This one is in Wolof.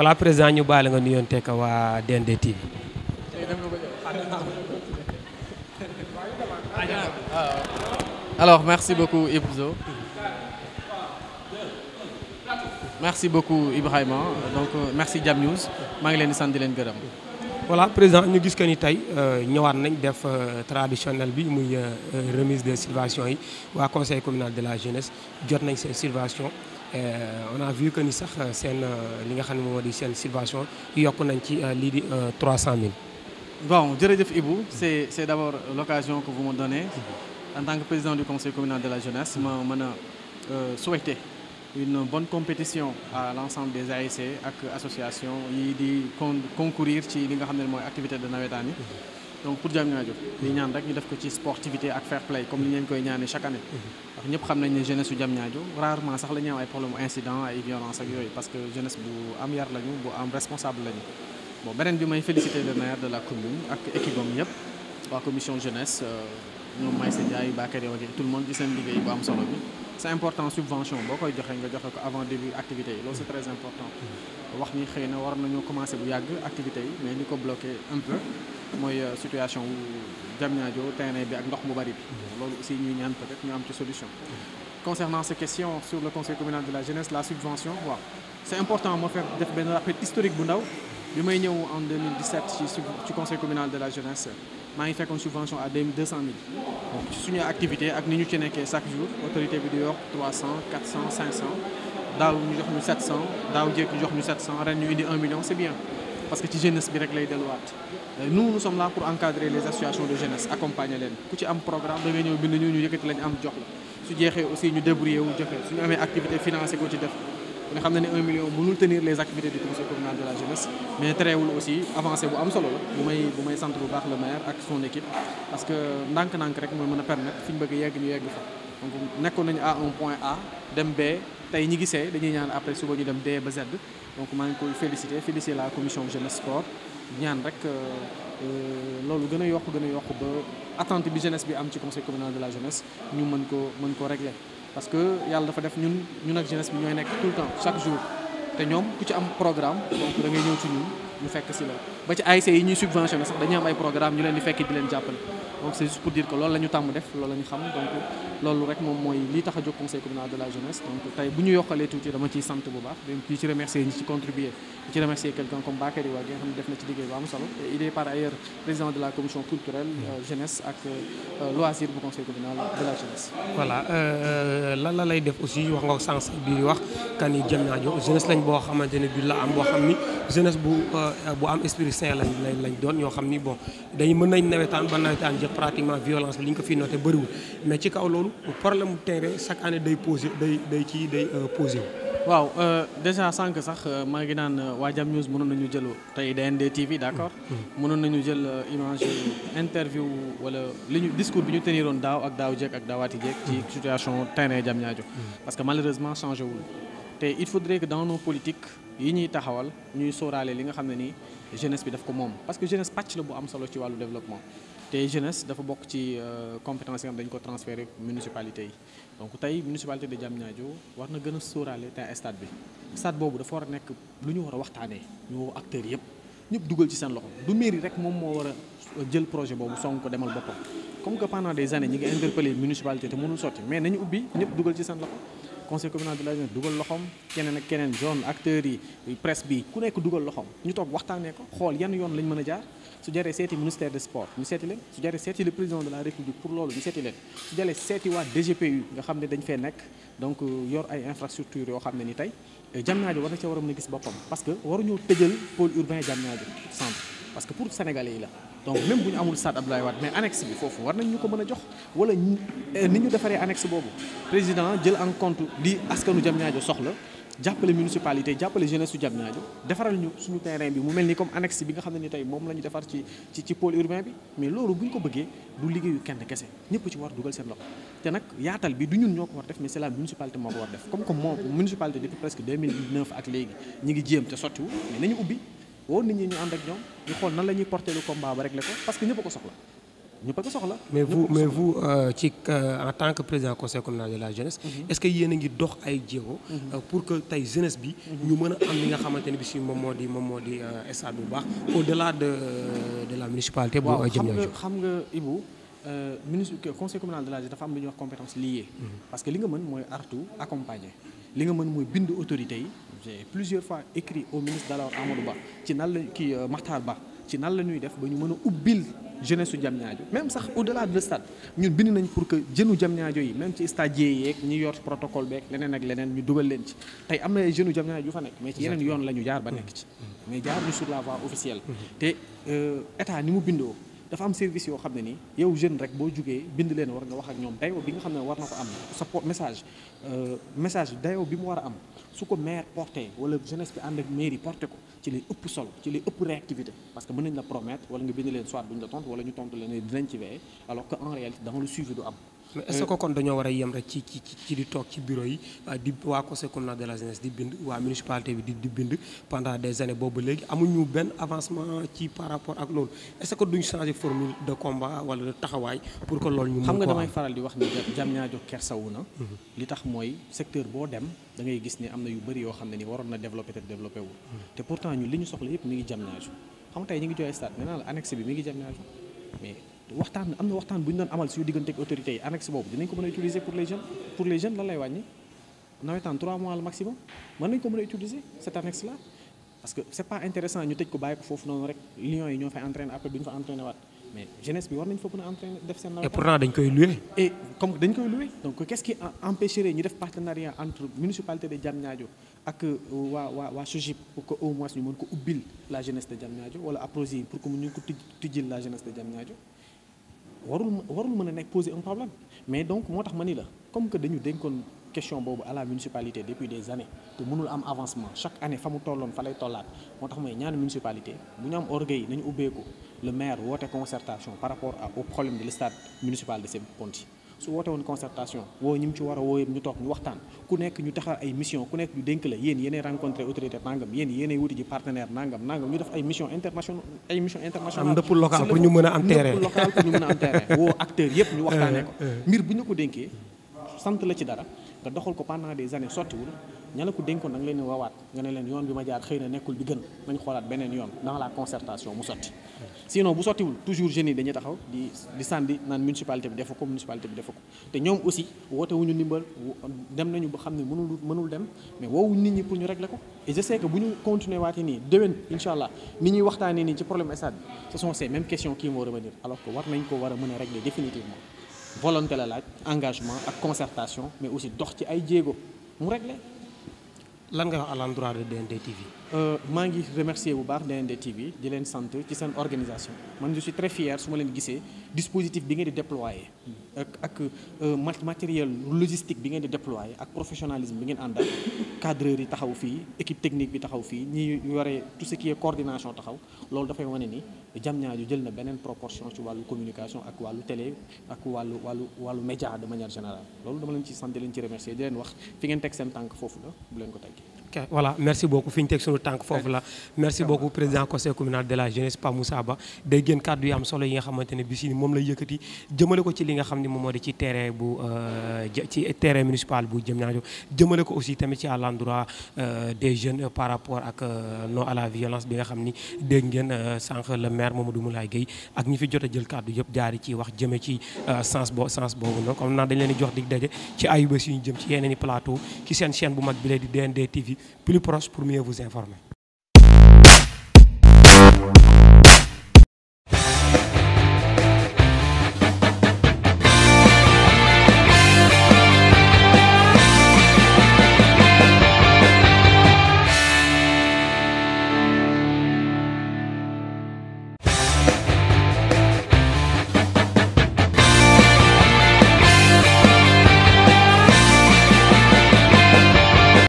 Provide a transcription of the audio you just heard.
voilà président ñu baale nga nuyoon tekk waa DND TV. alors merci beaucoup Ibzo merci beaucoup Ibrahima donc merci Jam News maa ngi leen di sant di leen gërëm. voilà président ñu gis que ni tey ñëwaat nañ def traditionnel bi muy remise de subventions yi waa conseil communal de la jeunesse jot nañ seen subvention on a vu que ni sax seen li nga xam ne moom moo di seen subvention yokk nañ ci lii di 300000. bon jërëjëf Ibou c'est c'est d'abord l'occasion que vous me donnez en tant que président du conseil communal de la jeunesse ma mën a souhaiter une bonne compétition à l'ensemble des ASC ak association yi di concourir ci li nga xam ne mooy activité de nawetaan yi donc pour Diamniadio di ñaan rek ñu def ko ci sportivité ak fair play comme ni ngeen koy ñaanee chaque année ndax ñëpp xam nañ ne jeunesse su Diamniadio rarement sax la ñu am ay problème incident ay violence ak yooyu parce que jeunesse bu am yar lañu bu am responsable lañu bon beneen bi may féliciter le maire de la commune ak équipe am yëpp waa commission jeunesse ñoom Maïssa Ndiaye Bakary Wagué tout le monde ci seen liggéey bu am solo bi c'est important subvention boo koy joxe nga joxe ko avant début activité yi loolu c'est très important wax ni xëy na war nañoo commencer bu yàgg activité yi mais li ko bloqué un peu mooy situation wu Diamniadio terrain bi ak ndox mu bari bi loolu aussi ñuy ñaan peut-être ñu am ci solution concernant ces questions sur le conseil communal de la jeunesse la subvention waaw c'est important moo faire def benn rappel historique bu ndaw bi may ñëw en 2017 ci ci conseil communal de la jeunesse maa ngi fekkoon subvention à 200 000 donc ci suñu activité ak ni ñu ci nekkee chaque jour autorité bi di yokk 300 400 500 daaw ñu jox ñu 700 daaw jéeg ñu jox ñu 700 ren ñu indi 1 million c'est bien parce que ci jeunesse bi rek lay delluwaat nous nous sommes là pour encadrer les associations de jeunesse accompagner leen ku ci am programme da nga ñëw bind ñu ñu yëkkati lañu am jox la su jeexee aussi ñu débrouiller wu joxe suñu amee activité financée ko ci def nga xam ne ne 1 million mënul tenir les activités du conseil communal de la jeunesse mais terewul aussi avancé bu am solo la bu may bu may sant bu baax le maire ak son équipe parce que ndànk-ndànk rek mooy mën a permettre fi ñu bëgg yegg ñu yegg fa donc nekkoon nañu à un point A dem B tey ñi gisee dañuy ñaan après suba ñu dem D ba Z donc maa ngi koy féliciter féliciter la commission jeunesse sport ñaan rek loolu gën a yokk gën a yokk ba attente bi jeunesse bi am ci conseil communal de la jeunesse ñu mën ko mën ko régler parce que yàlla dafa def ñun ñun ak jeunesse bi ñooy nekk tout le temps chaque jour te ñoom ku ci am programme donc da ngay ñëw ci ñun ñu fekk si la ba ci ASC yi ñuy subventionné sax dañuy am ay programme ñu leen di fekk di leen jàppale donc c'est juste pour dire que loolu la ñu tàmm def loolu la ñu xam donc loolu rek moom mooy li tax a jóg conseil communal de la jeunesse donc tey bu ñu yokkalee tuuti dama ciy sant bu baax di ci remercier ñi ci contribuer di ci remercier quelqu'un comme Bakary Wagué nga xam ne def na ci liggéey bu am solo et il est par ailleurs président de la commission culturelle jeunesse ak loisir bu conseil communal de la jeunesse voilà lan la lay def aussi wax nga ko sànq bi wax kan ni Diamniadio jeunesse lañ boo xamante ne bi la am boo xam ni jeunesse bu bu am esprit sain lañ lañ doon ñoo xam ni bon dañu mën nañ nawetaan ba nawetaan jël pratiquement violence bi li ñu ko fi noté bëriwul mais ci kaw loolu problème mu terrain chaque année day posé day day ci day posé wu. waaw déjà sànq sax maa ngi naan waa Jam News mënoon nañu jël tey DND TV d'accord. mënoon nañu jël image interview wala li ñu discours bi ñu teniroon daaw ak daaw jéeg ak daawaati jéeg. ci situation terrain Diamniadio. parce que malheureusement changé wul. te il faudrait que dans nos politiques yi ñuy taxawal ñuy sóoraale li nga xam ne nii jeunesse bi daf ko moom parce que jeunesse pàcc la bu am solo ci wàllu développement. te jeunesse dafa bokk ci compétence yi nga xam dañu ko transférer municipalité yi donc tey municipalité de Diamniadio war na gën a sóoraale te stade bi stade boobu dafa war a nekk lu ñu war a waxtaanee ñu woo acteurs yëpp ñëpp dugal ci seen loxo du mairie rek moom moo war a jël projet boobu song ko demal boppam comme que pendant des années ñi ngi interpellé municipalité te mënul sotti mais nañu ubbi ñëpp dugal ci seen loxo conseil communal de la jeunesse dugal loxoom keneen ak keneen zone acteurs yi presse bi ku nekk dugal loxoom ñu toog waxtaanee ko xool yan yoon lañ mën a jaar su jaree seeti ministère des sports ñu seeti leen su jaree seeti le président de la république pour loolu ñu seeti leen su jaree seeti waa DGPU nga xam ne dañ fee nekk donc yor ay infrastructures yoo xam ne ni tey Diamniadio war na ca war a mën a gis boppam parce que waruñoo tëjal pôle urbain Diamniadio centre parce que pour sénégalais yi la donc même bu ñu amul stade Abdoulaye Wade mais annexe bi foofu war nañ ñu ko mën a jox wala ni ñu defaree annexe boobu président jël en compte li askanu Diamniadio soxla jàppale municipalité jàppale jeunesse su Diamniadio defaral ñu suñu terrain bi mu mel ni comme annexe bi nga xam ne ni tey moom la ñu defar ci ci ci pôle urbain bi mais loolu bu ñu ko bëggee du liggéeyu kenn kese ñëpp ci war dugal seen loxo te nag yaatal bi du ñun ñoo ko war def mais c'est la municipalité moo ko war def comme que moom municipalité depuis presque 2009 ak léegi ñi ngi jéem te sottiwu mais nañu ubbi woo nit ñi ñu ànd ak ñoom ñu xool nan la ñuy porter le combat ba régler ko parce que ñëpp a ko soxla ñu bëgg soxla. mais vous mais vous ci en tant que président conseil communal de la jeunesse. est-ce que yéen a ngi dox ay jéego. pour que tey jeunesse bi. ñu mën a am li nga xamante ne bi si moom moo di moom moo di stade bu baax au-delà de de la municipalité. bu Diamniadio waaw xam nga xam nga Ibou. ministre conseil communal de la jeunesse dafa am lu ñuy wax compétence liée. parce que li nga mën mooy artu accompagner. li nga mën mooy bind autorités yi j'ai plusieurs fois écrit au ministre d'alors Amadou Ba ci nan la kii Makhtar Ba ci nan la ñuy def ba ñu mën a ubbil jeunesse su Diamniadio même sax au-delà de stade ñun bind nañ pour que jeunes Diamniadio yi même ci stadiers yeeg ñi yor protocole beeg leneen ak leneen ñu dugal leen ci tey am na ay jeunes Diamniadio yu fa nekk mais ci yeneen yoon la ñu jaar ba nekk ci mais jaar ñu sur la voie officielle te état ni mu bindoo dafa am service yoo xam ne ni yow jeune rek boo jugee bind leen war nga wax ak ñoom dayoo bi nga xam ne war na ko am sa message message dayoo bi mu war a am su ko maire porté wala jeunesse bi ànd ak mairie porté ko ci lay ëpp solo ci lay ëpp réactivité parce que mën nañ la promettre wala nga bind leen soit duñ la tontu wala ñu tontu leen dinañ ci veiller alors que en réalité dans le suivi du am mais est-ce que kon dañoo war a yem rek ci ci ci di toog ci bureau yi di waa conseil communal de la jeunesse di bind waa municipalité bi di di bind pendant des années boobu léegi amuñu benn avancement ci par rapport ak loolu est-ce que duñ changer formule de combat wala de taxawaay pour que loolu ñu mën xam nga ko damay am faral di wax ni Diamniadio kersawu na li tax mooy secteur boo dem da ngay gis ni am na yu bëri yoo xam ne ni waroon na développé te développé wul te pourtant ñun li ñu soxla yëpp mi ngi Diamniadio xam nga tey ñu ngi jooy stade nee naa la annexe bi mi ngi Diamniadio mais waxtaan am na waxtaan bu ñu doon amal suñu diggante ak autorités yi annexe boobu dinañ ko mën a utiliser pour les jeunes pour les jeunes lan lay wàññi nawetaan 3 mois le maximum mën nañ ko mën a utiliser cette annexe là parce que c'est pas intéressant ñu tëj ko bàyyi ko foofu noonu rek lions yi ñoo fay entraîner après duñu fa entraîner waat mais jeunesse bi war nañ fa mën a entraîner def seen et nawetaan pourtant dañ koy louer et comme dañ koy louer donc qu'est-ce qui empêcherait ñu def partenariat entre municipalité de Diamniadio ak waa waa waa SOGIP pour que au moins ñu mën ko ubbil la jeunesse de Diamniadio wala APROSI pour que ñu ko tij tijjil la jeunesse de Diamniadio warul warul mën a nekk poser un problème mais donc moo tax ma ni la comme que dañu dénkoon question boobu à la municipalité depuis des années te mënul am avancement chaque année fa mu tolloon fa lay tollaat moo tax mooy ñaan municipalité bu ñu am orgueil nañu ubbeeku le maire woote concertation par rapport à au problème de l'stade municipal de Sébi-Ponty su woote woon concertation woo ñi mu ci war a woo yëpp ñu toog ñu waxtaan ku nekk ñu taxal ay mission ku nekk ñu dénk la yéen yéenay rencontré autorité nangam yéen yéenay wuti ji partenaire nangam nangam ñu def ay mission internationale ay mission internationale am ndëpp local pour ñu mën a am terrain ndëpp local pour ñu mën a am terrain woo acteurs yëpp ñu waxtaanee ko mbir bu ñu ko dénkee sant la ci dara nga doxal ko pendant des années sottiwul ña la ko dénkoon da nga leen di wawaat nga ne leen yoon bi ma jaar xëy na nekkul bi gën nañ xoolaat beneen yoon dans la concertation mu sotti sinon bu sottiwul toujours jeunes yi dañuy taxaw di di sànni naan municipalité bi defu ko municipalité bi defu ko te ñoom aussi woote wuñu ndimbal dem nañu ba xam ne mënul mënul dem mais woowuñ nit ñi pour ñu régler ko et je sais que bu ñu continuer waatee nii déwén incha allah ni ñuy waxtaanee nii ci problème stade bi ce sont ces mêmes questions qui vont revenir alors que war nañ ko war a mën a régler définitivement volonté la laaj engagement ak concertation mais aussi dox ci ay jéego mu régler lan nga wax à l'endroit de DND TV maa ngi remercier bu baax DND TV di leen sant ci seen organisation man je suis très fier su ma leen gisee dispositif bi ngeen di déployer ak ak matériel logistique bi ngeen di déployer ak professionnalisme bi ngeen àndal cadreurs yi taxaw fii équipe technique bi taxaw fii ñi yore tout ce qui est coordination taxaw loolu dafay wane ni Diamniadio jël na beneen proportion ci wàllu communication ak wàllu télé ak wàllu wàllu wàllu média de manière générale loolu dama leen ci sant di leen ci remercier di leen wax fi ngeen teg seen tànk foofu la bu leen ko teggi ok voilà merci beaucoup fi ñu teg sunu tànk foofu la merci beaucoup président conseil communal de la jeunesse Pa Moussa Ba day gën kàddu yi am solo yi nga xamante ne bi si moom la yëkkati jëmale ko ci li nga xam ne moom moo di ci terrain bu ci terrain municipal bu Diamniadio jëmale ko aussi tamit ci à l'endroit des jeunes par rapport ak non à la violence bi nga xam ni dégg ngeen sànq le maire Mamadou Moulaye Gueye ak ñi fi jot a jël kàddu yëpp jaari ci wax jëme ci sens bo sens boobu noonu comme naan dañ leen di jox dig daje ci ayuba si ñu jëm ci yeneen i plateau ci seen chaîne bu mag bi lay di DND TV plus proche pour mieux vous informer